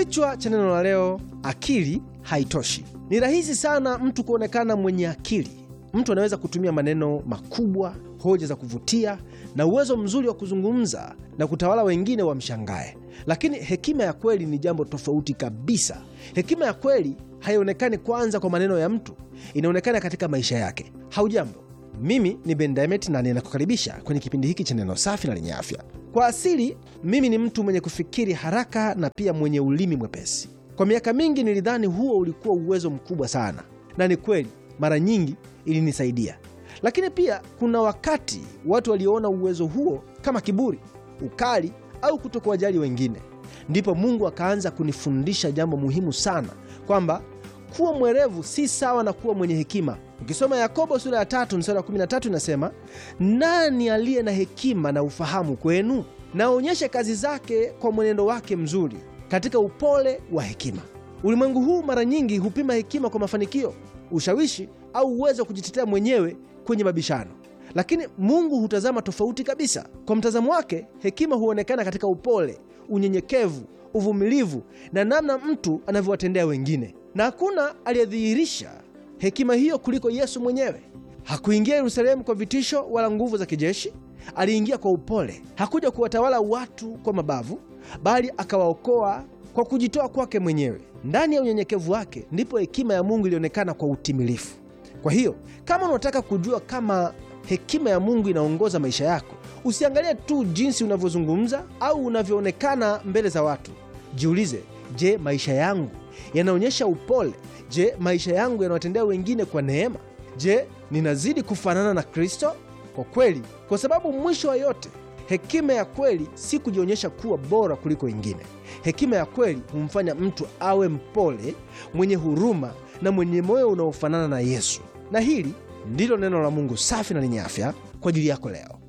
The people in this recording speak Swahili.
Kichwa cha neno la leo, akili haitoshi. Ni rahisi sana mtu kuonekana mwenye akili. Mtu anaweza kutumia maneno makubwa, hoja za kuvutia na uwezo mzuri wa kuzungumza na kutawala wengine wamshangae. Lakini hekima ya kweli ni jambo tofauti kabisa. Hekima ya kweli haionekani kwanza kwa maneno ya mtu, inaonekana katika maisha yake. Haujambo, mimi ni Ben Diamond na ninakukaribisha kwenye kipindi hiki cha neno safi na lenye afya. Kwa asili mimi ni mtu mwenye kufikiri haraka na pia mwenye ulimi mwepesi. Kwa miaka mingi nilidhani huo ulikuwa uwezo mkubwa sana, na ni kweli, mara nyingi ilinisaidia. Lakini pia kuna wakati watu waliona uwezo huo kama kiburi, ukali au kutokuwajali wengine. Ndipo Mungu akaanza kunifundisha jambo muhimu sana, kwamba kuwa mwerevu si sawa na kuwa mwenye hekima. Ukisoma Yakobo sura ya tatu mstari wa 13 inasema, nani aliye na hekima na ufahamu kwenu? Naonyeshe kazi zake kwa mwenendo wake mzuri katika upole wa hekima. Ulimwengu huu mara nyingi hupima hekima kwa mafanikio, ushawishi au uwezo wa kujitetea mwenyewe kwenye mabishano, lakini Mungu hutazama tofauti kabisa. Kwa mtazamo wake, hekima huonekana katika upole, unyenyekevu, uvumilivu na namna mtu anavyowatendea wengine, na hakuna aliyedhihirisha hekima hiyo kuliko Yesu mwenyewe. Hakuingia Yerusalemu kwa vitisho wala nguvu za kijeshi. Aliingia kwa upole. Hakuja kuwatawala watu kwa mabavu, bali akawaokoa kwa kujitoa kwake mwenyewe. Ndani ya unyenyekevu wake ndipo hekima ya Mungu ilionekana kwa utimilifu. Kwa hiyo kama unataka kujua kama hekima ya Mungu inaongoza maisha yako, usiangalie tu jinsi unavyozungumza au unavyoonekana mbele za watu. Jiulize, je, maisha yangu yanaonyesha upole? Je, maisha yangu yanawatendea wengine kwa neema? Je, ninazidi kufanana na Kristo? Kwa kweli, kwa sababu mwisho wa yote, hekima ya kweli si kujionyesha kuwa bora kuliko wengine. Hekima ya kweli humfanya mtu awe mpole, mwenye huruma na mwenye moyo unaofanana na Yesu. Na hili ndilo neno la Mungu safi na lenye afya kwa ajili yako leo.